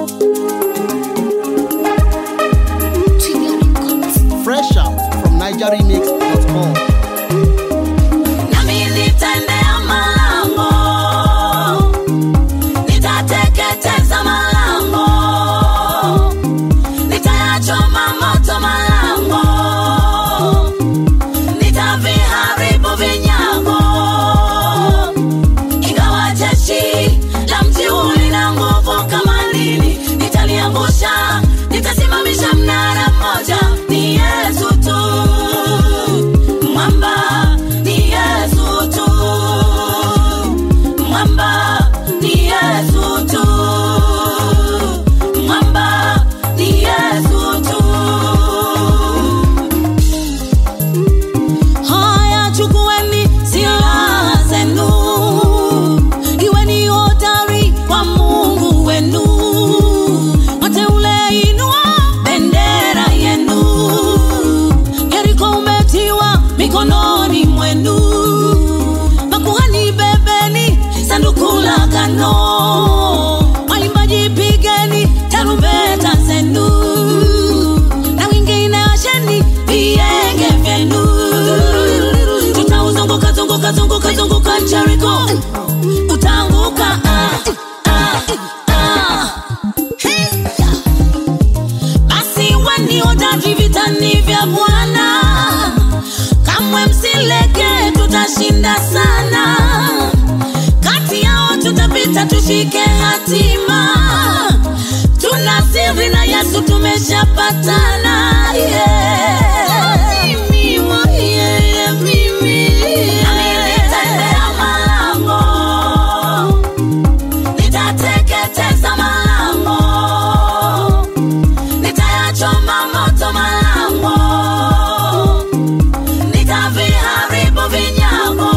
Fresh out from NigerRemix.com. Nami nitaendea malango, nitateketeza malango, nitayachoma moto malango, nitaviharibu vinyago. Ingawa jeshi la mji huu lina nguvu kama nini, nitaliangusha, nitasimamisha mnara mmoja. Ni Yesu tu, mwamba ni Yesu tu, mwamba ni Yesu tu, mwamba ni Yesu tu. Haya, chukueni silaha zenu, iweni hodari kwa Mungu wenu. Wateule, inua bendera yenu. Yeriko umetiwa mikononi mwenu. Makuhani, bebeni sanduku la agano. Waimbaji, pigeni tarumbeta zenu na wengine asheni vienge vyenu. Tutauzunguka zunguka zunguka zunguka Jericho, utaanguka ah, ah, ah. Basi weni hodari vitani vya Bwana, kamwe msilege, tutashinda sana. Kati yao tutapita, tushike hatima. Tuna siri na Yesu tumeshapatana. Yeah. Mimi, yeah, mimi. Nami nitaendea malango, nitateketeza malango, nitayachoma moto malango, nitaviharibu vinyago.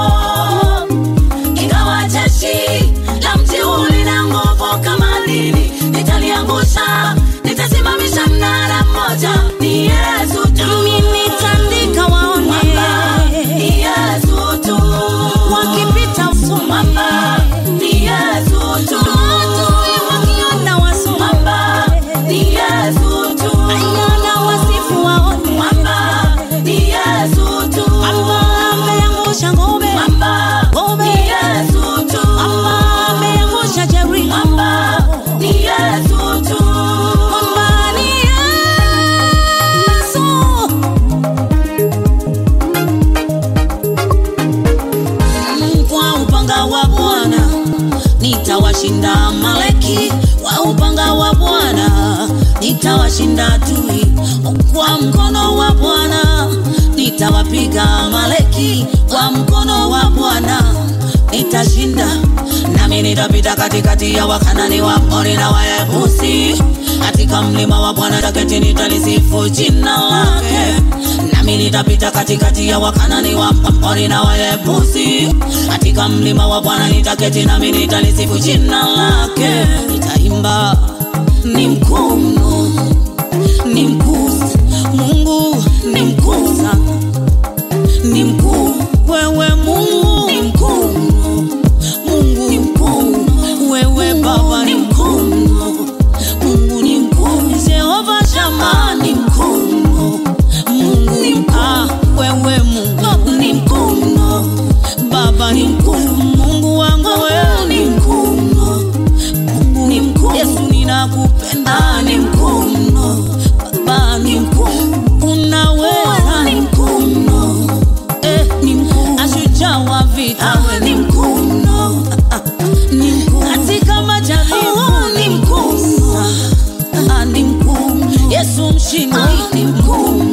Ingawa jeshi la mji huu lina nguvu kama nini, nitaliangusha, nitasimamisha mnara mmoja. Ni Yesu tu, nitandika waone, ni Yesu tu, wakipita mwamba, ni Yesu tu, adui wakiona wasome, mwamba, ni Yesu tu, ayana wasifu waone, mwamba, ni Yesu tu, mwamba ameangusha ngome, mwamba, ngome, ni Yesu tu, mwamba ameangusha Jericho, mwamba, ni Yesu tu, mwamba ni Yesu. kwa upanga wa Bwana nitawashinda Maleki, kwa upanga wa Bwana nitawashinda adui, kwa mkono wa Bwana nitawapiga Maleki, kwa mkono wa Bwana nitashinda, nami nitapita katikati ya Wakanani, Waamori na Wayebusi, katika mlima wa Bwana taketi nitalisifu jina lake nami nitapita katikati ya Wakanani, Waamori na Wayebusi, katika mlima wa Bwana nitaketi, nami nitalisifu jina lake. Nitaimba ni mkuu mno, ni mkuu Mungu, ni mkuu sana, ni mkuu wewe Mungu, ni mkuu mno, Mungu ni mkuu, wewe Baba ni mkuu mno, Mungu ni mkuu, Jehova Shama ni mkuu mno, Mungu ni mkuu, ah, wewe Mungu ni mkuu mno, Baba ni mkuu, Mungu wangu wewe ni mkuu mno, Mungu ni mkuu, Yesu ninakupenda, ni mkuu mno, Baba ni mkuu, unaweza, ni mkuu mno, eh, ni mkuu, ashujaa wa vita, wewe ni mkuu mno, ni mkuu katika majaribu, ni mkuu mno, ah, ni mkuu, Yesu mshindi, ni mkuu